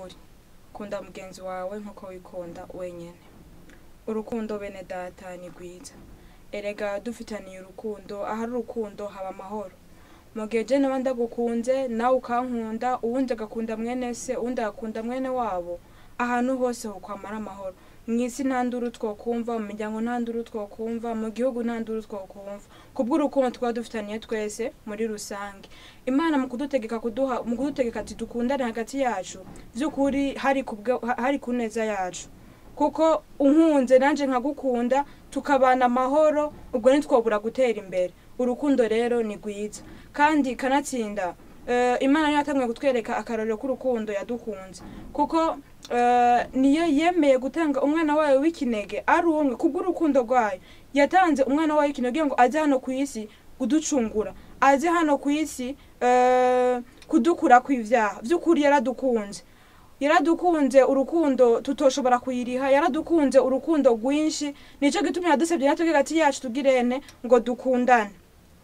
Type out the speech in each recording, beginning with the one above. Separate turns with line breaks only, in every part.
ukuri kunda mugenzi wawe nk'uko wikunda wenyine urukundo bene data ni rwiza erega dufitaniye urukundo ahari urukundo haba amahoro mu gihe je naba ndagukunze nawe ukankunda uwundi agakunda mwene se uwundi agakunda mwene wabo ahantu hose hokwamara amahoro mw'isi nta nduru twokumva mu miryango nta nduru twokumva mu gihugu nta nduru twokumva kubw'urukundo twaba dufitaniye twese muri rusange imana mu kudutegeka kuduha mu kudutegeka ati dukundane hagati yacu vy'ukuri hari kubwe hari ku neza yacu kuko unkunze nanje nkagukunda tukabana amahoro ubwo ntitwobura gutera imbere urukundo rero ni rwiza kandi kanatsinda eh, imana niyo yatanguye kutwereka akarorero k'urukundo yadukunze kuko eh, niyo yemeye gutanga umwana wayo w'ikinege ari umwe kubw'urukundo rwayo yatanze umwana wayo w'ikinege kugira ngo aze hano ku isi kuducungura aze hano ku isi eh, kudukura kw'ivyaha vy'ukuri yaradukunze yaradukunze urukundo tutoshobora kuyiriha yaradukunze urukundo rwinshi nico gituma yadusabye natwe hagati yacu tugirene ngo dukundane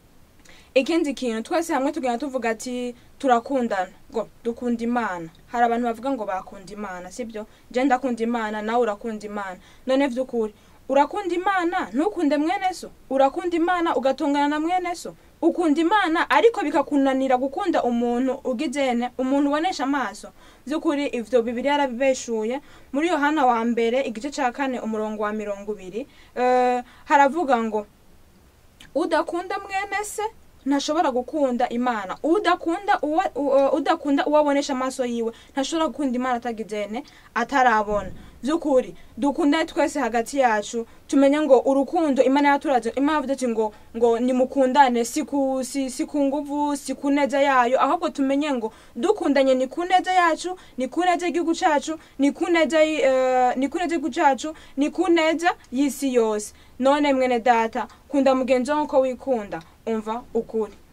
ikindi kintu twese hamwe tugenda tuvuga ati turakundana ngo dukunda imana hari abantu bavuga ngo bakunda imana sibyo je ndakunda imana nawe urakunda imana none vy'ukuri urakunda imana ntukunde mwene so urakunda imana ugatungana na mwene so ukunda imana ariko bikakunanira gukunda umuntu ugizene umuntu ubonesha amaso vy'ukuri ivyo bibiri yarabibeshuye muri yohana wa mbere igice ca kane umurongo wa mirongo ibiri eh, haravuga ngo udakunda mwene se ntashobora gukunda imana udakunda uwo u- udakunda uwo abonesha amaso yiwe ntashobora gukunda imana atagizene atarabona vy'ukuri dukundane twese hagati yacu tumenye ngo urukundo imana yaturaje imana yavuze ati ngo ngo nimukundane si ku si, si ku nguvu si ku neza yayo ahubwo tumenye ngo dukundanye ni ku neza yacu ni ku neza y'igihugu cacu ni ku neza y- eh, ni ku neza y'igihugu cacu ni ku neza y'isi yose none mwene data kunda mugenzi wawe uko wikunda umva ukuri